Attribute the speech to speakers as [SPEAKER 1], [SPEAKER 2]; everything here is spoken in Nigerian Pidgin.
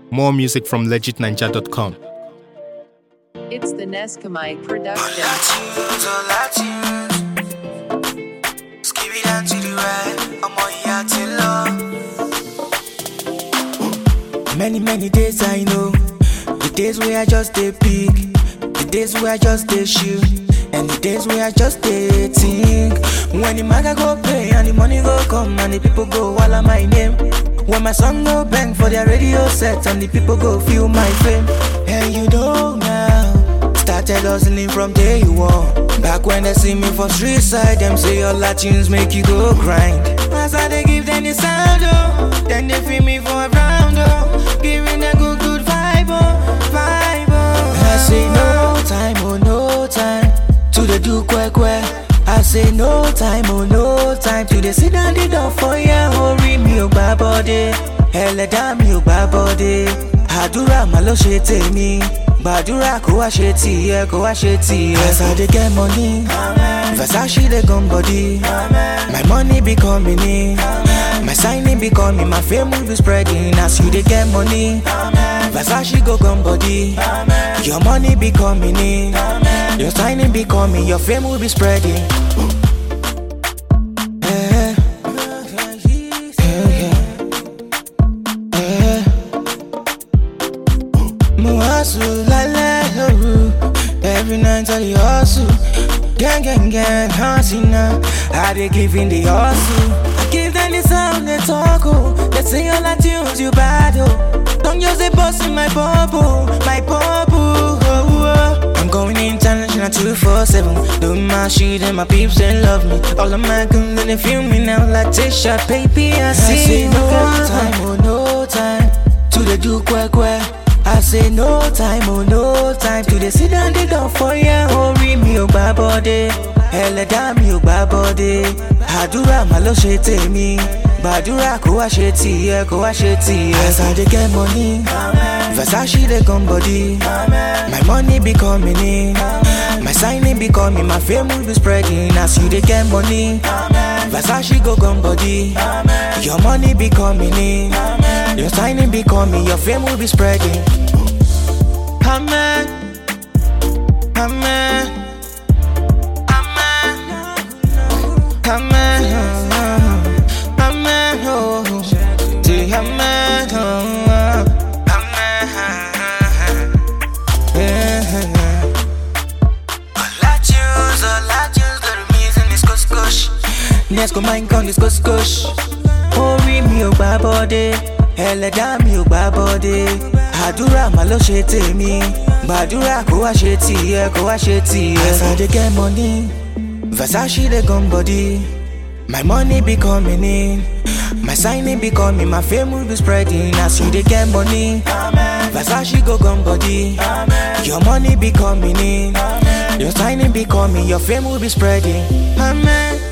[SPEAKER 1] More music from legitninja.com.
[SPEAKER 2] It's the Neskamite production.
[SPEAKER 3] Latinos, oh Latinos. Skip it down to the right. I'm on here till love. Many, many days I know. The days where I just stay peak. The days where I just stay shoot. And the days where I just stay think. When the maga go play and the money go come and the people go while I'm my name. When my song go bang for their radio set and the people go feel my fame. And you know now. Started hustling from day one. Back when they see me for street side, them say all Latins make you go grind. As I they give them the sound, oh, then they feel me for a round, oh, giving a good, good vibe, oh, vibe, oh. I say no time, oh, no time to the do quick, quick. I say no time, oh, no time to the sit down the door for ya, hurry me, oh, bad body. Ẹlẹ́dàá mi ò gbá bọ́dé. Àdúrà mà ló ṣe tèmi. Gbàdúrà kó wá ṣe tìyẹ, kó wá ṣe tìyẹ. As I dey get money, Versace dey gun body. My money be coming in. My signing be coming, my fame will be spreading. As you dey get money, Versace go gun body. Your money be coming in. Your signing be coming, your fame will be spreading. Yeah. Yeah, yeah. Yeah. Mo hustle lálẹ́ lóru, every night I dey hustle. Gang, gang, gang, hustle now. I dey give in the hustle. I give them the sound they talk, oh. They sing all the tunes you bad, oh. Don't use the boss in my bubble, my bubble. Oh, oh. I'm going international 247. Doing my shit and my peeps they love me. All of my goons they feel me now like Tisha, baby. I see,
[SPEAKER 4] say
[SPEAKER 3] no time, oh no time to the do quick, quick. I say no time, oh no time to the sit down the door for ya. Hurry me, oh bad body. Ẹlẹ́dàá mi ò gbá bọ́dé. Àdúrà mà ló ṣe tèmi. Gbàdúrà kó wá ṣe tìyẹ, kó wá ṣe tìyẹ. As I dey get money, Versace dey come body. My money be coming in. My signing be coming, my fame will be spreading. As you dey get money, Versace go come body. Your money be coming in. Your signing be coming, your fame will be spreading. Amen. Amen. Amen. Amen. Amen. Oh. Say amen. Oh. Amen. Yeah. Latios, oh, Latios, the reason is kush kush. Let's go mind con this kush kush. Orí mi ò gbá bọ́dé, ẹlẹ́dàá mi ò gbá bọ́dé. Àdúrà mà ló ṣe tèmi, gbàdúrà kó wá ṣe tìyẹ, kó wá ṣe tìyẹ. As I dey get money, Versace dey gun body. My money be coming in, my signing be coming, my fame will be spreading. As you dey get money, Versace go gun body. Your money be coming in, your signing be coming, your fame will be spreading. Amen.